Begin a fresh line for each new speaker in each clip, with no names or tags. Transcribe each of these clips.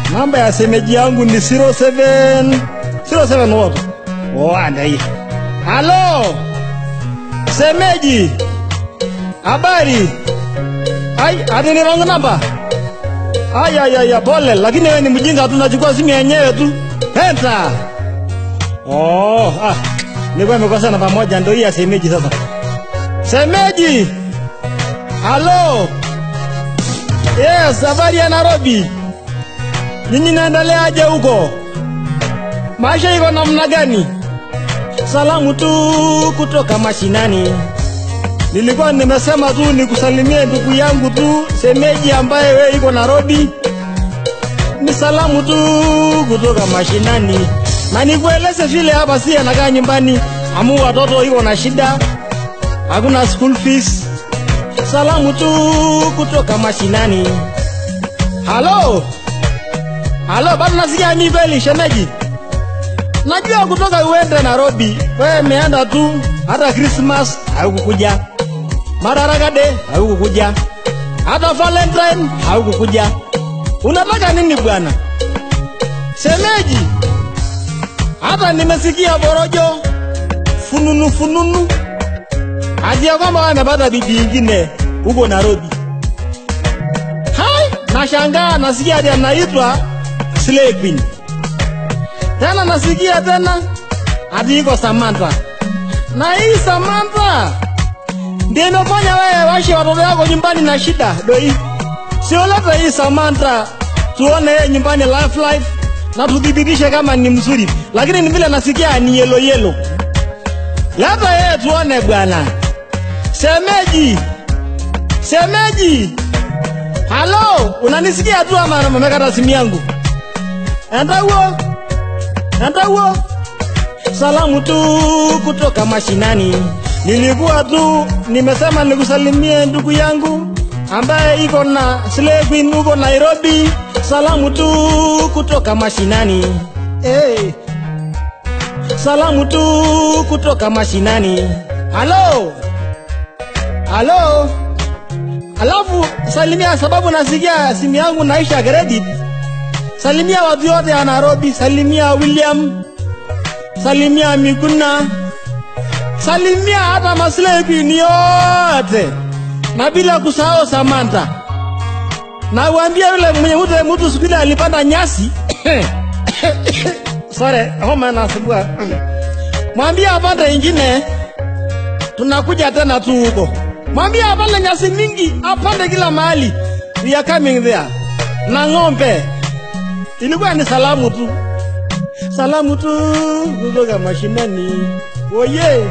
namba ya semeji yangu ni 07 07 what? Oh, anda hii. Halo. Semeji. Habari. Ai, ati ni wrong number. Ai ai ai, pole, lakini wewe ni mjinga tu unachukua simu yenyewe tu. Penta. Oh, ah. Nilikuwa nimekosa namba moja ndio hii ya semeji sasa. Semeji. Halo. Yes, habari ya Nairobi. Nyinyi naendeleaje huko? Maisha iko namna gani? Salamu tu kutoka mashinani. Nilikuwa nimesema tu nikusalimie ndugu yangu tu semeji ambaye we iko Nairobi. Ni salamu tu kutoka mashinani, na nikueleze vile hapa si anakaa nyumbani, amu watoto iko na shida, hakuna school fees. Salamu tu kutoka mashinani. Halo, halo, bado nasikia mimi kweli shemeji? Najua kutoka uende Nairobi, wewe umeenda tu, hata Christmas haukukuja, Madaraka Day haukukuja, hata Valentine haukukuja. Unataka nini bwana semeji? Hata nimesikia borojo fununu fununu ati ya kwamba wewe amepata bibi ingine huko Nairobi. Hai, nashangaa nasikia ati anaitwa Slay Queen. Tena nasikia tena ati iko Samantha. Na hii Samantha ndio imefanya wewe washe watoto wako nyumbani na shida doi. Sio leta hii Samantha tuone yeye nyumbani life life na tudhibitishe kama ni mzuri, lakini ni vile nasikia ni yelo yelo. Leta yeye tuone bwana. Semeji, semeji, halo, unanisikia tu ama umekata simu yangu? Enda huo, enda huo. Salamu tu kutoka mashinani. Nilikuwa tu nimesema nikusalimie ndugu yangu ambaye iko na Slay Queen huko Nairobi. Salamu tu kutoka mashinani. Hey. Salamu tu kutoka mashinani. Halo. Halo. Alafu salimia, sababu nasikia simu yangu naisha credit. Salimia watu wote ya Nairobi, salimia William, salimia Miguna, salimia hata Maslay Queen yote, na bila kusahau Samantha. Na uambie yule mwenye mtu mtu siku ile alipanda nyasi sorry, homa nasumbua. Mwambie apande ingine, tunakuja tena tu huko. Mwambie apande nyasi mingi, apande kila mahali. We are coming there. Na ng'ombe. Ilikuwa ni salamu tu, salamu tu kutoka mashinani. Oye,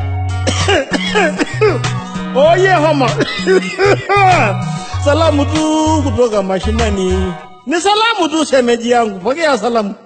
oye, homa salamu tu kutoka mashinani. Ni salamu tu, shemeji yangu, pokea salamu.